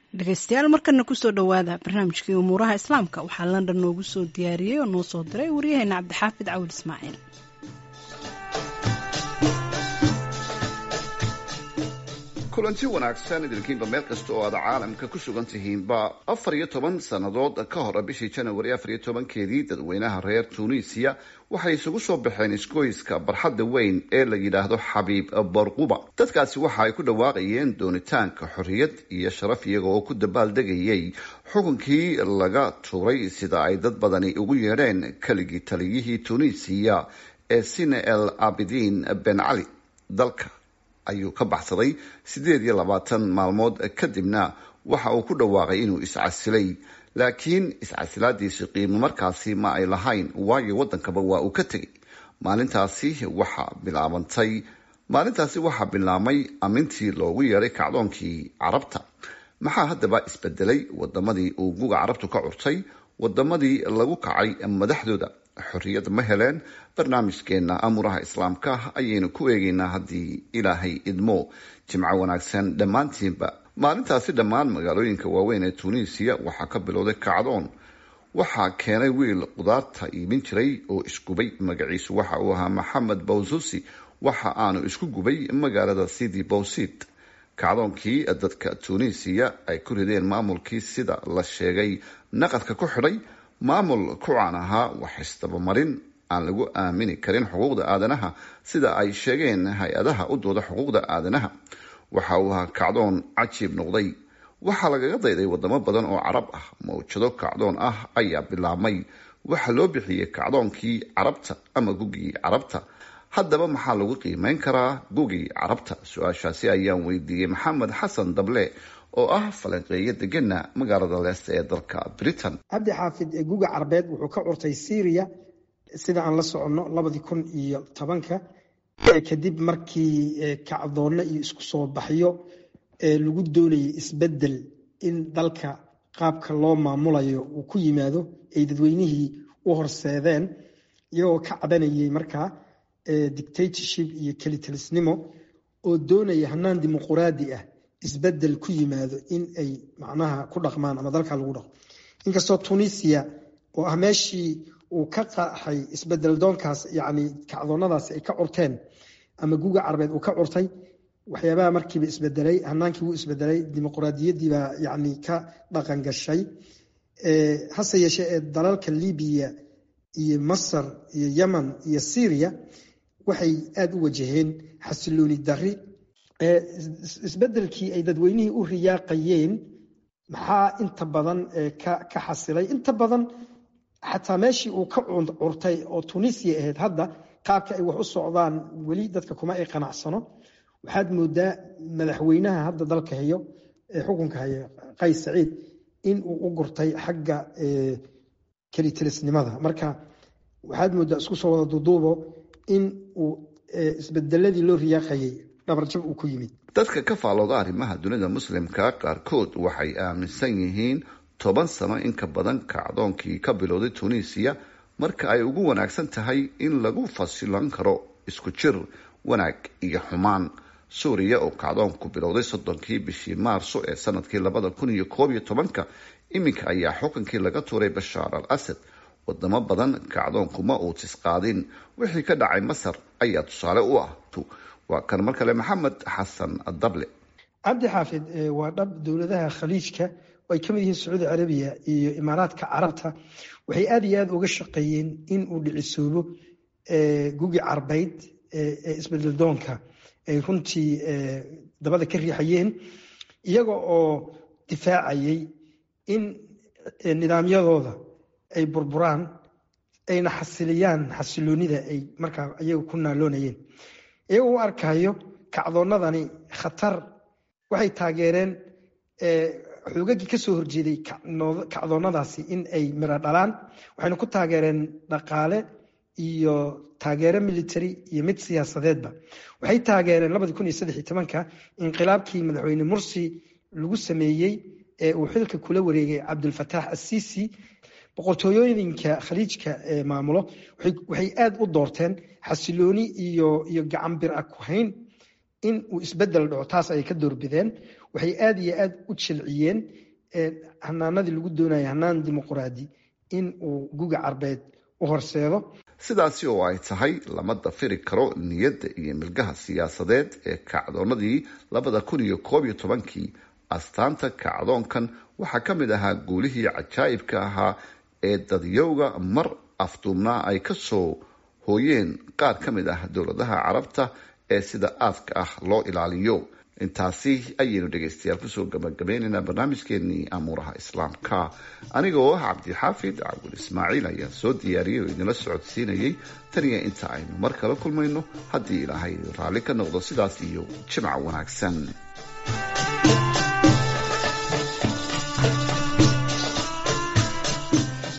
dhegeystayaal markana kusoo dhowaada barnaamijkii umuuraha islaamka waxaa london noogu soo diyaariyey oo noo soo diray waryaheena cabdixaafid cawil ismaaciil kulanti wanaagsan idinkiinba meel kasta oo aad caalamka ku sugan tihiinba afar iyo toban sannadood ka hor bishii janawari afar iyo tobankeedii dadweynaha reer tunisiya waxay isugu soo baxeen isgoyska barxadda weyn ee la yidhaahdo xabiib borquba dadkaasi waxa ay ku dhawaaqayeen doonitaanka xorriyad iyo sharaf iyaga oo ku dabaaldegayay xukunkii laga tuuray sida ay dad badani ugu yeedheen keligii taliyihii tunisiya ee sine el abidin ben cali dalka ayuu ka baxsaday siddeed iyo labaatan maalmood kadibna waxa uu ku dhawaaqay inuu iscasilay laakiin iscasilaadiisi qiimo markaasi ma ay lahayn waayo waddankaba waa uu ka tegay maalintaasi waxaa bilaabantay maalintaasi waxaa bilaabmay amintii loogu yeedhay kacdoonkii carabta maxaa haddaba isbedelay wadamadii uu guga carabtu ka curtay wadamadii lagu kacay madaxdooda xorriyad ma heleen barnaamijkeena amuraha islaamka ayaynu ku eegaynaa haddii ilaahay idmo jimco wanaagsan dhammaantiinba maalintaasi dhammaan magaalooyinka waaweyn ee tunisiya waxaa ka bilowday kacdoon waxaa keenay wiil qudaarta iibin jiray oo isgubay magaciisu waxa uu ahaa maxamed bawsusi waxa aanu isku gubay magaalada sidi bowsid kacdoonkii dadka tunisiya ay ku rideen maamulkii sida la sheegay naqadka ku xidhay maamul ku caan ahaa wax isdabamarin aan lagu aamini karin xuquuqda aadanaha sida ay sheegeen hay-adaha u dooda xuquuqda aadanaha waxa uu ahaa kacdoon cajiib noqday waxaa lagaga dayday wadamo badan oo carab ah mawjado kacdoon ah ayaa bilaabmay waxaa loo bixiyey kacdoonkii carabta ama gugii carabta haddaba maxaa lagu qiimeyn karaa gugii carabta su-aashaasi ayaan weydiiyey maxamed xasan dable oo ah falanqeeyo degana magaalada leesta ee dalka britain cabdi xaafid guga carbeed wuxuu ka curtay syria sida aan la soconno labadii kun iyo tobanka kadib markii kacdoonno iyo isku soo baxyo lagu doonayay isbedel in dalka qaabka loo maamulayo uu ku yimaado ay dadweynihii u horseedeen iyagoo ka cadanayay markaa dictatorship iyo kelitalisnimo oo doonaya hanaan dimuquraadi ah isbedel ku yimaado in ay macnaha ku dhaqmaan ama dalka lagu dhaqmo inkastoo tunisia oo ah meeshii uu ka qaxay isbedel doonkaas yani kacdoonadaasi ay ka curteen ama guga carbeed uu ka curtay waxyaabaha markiiba isbedelay hanaankii wuu isbedelay dimuquraadiyadiibaa yani ka dhaqan gashay hase yeeshee ee dalalka libiya iyo masar iyo yemen iyo syria waxay aada u wajaheen xasilooni dari isbedelkii ay dadweynihii u riyaaqayeen maxaa inta badan ka xasilay inta badan xataa meeshii uu ka curtay oo tunisia ahayd hadda qaabka ay wax u socdaan weli dadka kuma ay qanacsano waxaad moodaa madaxweynaha hadda dalka hayo ee xukunka haya qays saciid in uu u gurtay xagga kelitilisnimada marka waxaad moodaa isku soo wada duduubo in uu isbedeladii loo riyaaqayay dhabarjab uu ku yimid dadka ka faalooda arrimaha dunida muslimka qaarkood waxay aaminsan yihiin toban sano in ka badan kacdoonkii ka bilowday tunisiya marka ay ugu wanaagsan tahay in lagu fasilan karo isku jir wanaag iyo xumaan suuriya oo kacdoonku bilowday soddonkii bishii maarso ee sanadkii labada kun iyo koob iyo tobanka iminka ayaa xukunkii laga tuuray bashaar al asad wadamo badan kacdoonkuma uu tisqaadin wixii ka dhacay masar ayaa tusaale u ah waa kan mar kale maxamed xasan dable cabdi xaafid waa dhab dowladaha khaliijka oo ay ka mid yihiin sacuudi carabiya iyo imaaraadka carabta waxay aada iyo aada uga shaqeeyeen in uu dhicisoobo gugi carbeyd ee isbedel doonka ay runtii dabada ka riixayeen iyaga oo difaacayay in nidaamyadooda ay burburaan ayna xasiliyaan xasiloonida ay markaa iyaga ku naaloonayeen iyagoo u arkayo kacdoonnadani khatar waxay taageereen xoogagii kasoo horjeeday kacdoonnadaasi in ay miro dhalaan waxayna ku taageereen dhaqaale iyo taageero military iyo mid siyaasadeedba waxay taageereen labadi kun iyo saddex iyo tobanka inqilaabkii madaxweyne mursi lagu sameeyey ee uu xilka kula wareegay cabdulfataax assisi boqortooyooyinka khaliijka ee maamulo waxay aada u doorteen xasilooni iyo iyo gacan bir a ku hayn in uu isbedel dhaco taas ayay ka doorbideen waxay aada iyo aada u jilciyeen hanaanadii lagu doonaya hanaan dimuquraadi in uu guga carbeed u horseedo sidaasi oo ay tahay lama dafiri karo niyadda iyo milgaha siyaasadeed ee kacdoonadii labada kun iyo koob iyo tobankii astaanta kacdoonkan waxaa ka mid ahaa guulihii cajaa'ibka ahaa ee dadyowga mar afduubnaa ay ka soo hooyeen qaar ka mid ah dowladaha carabta ee sida aadka ah loo ilaaliyo intaasi ayaynu dhegaystayaal kusoo gabagabaynaynaa barnaamijkeenii amuuraha islaamka aniga oo ah cabdixaafid cabdul ismaaciil ayaa soo diyaariyay oo idinla socodsiinayay taniya inta aynu mar kala kulmayno haddii ilaahay raalli ka noqdo sidaas iyo jimca wanaagsan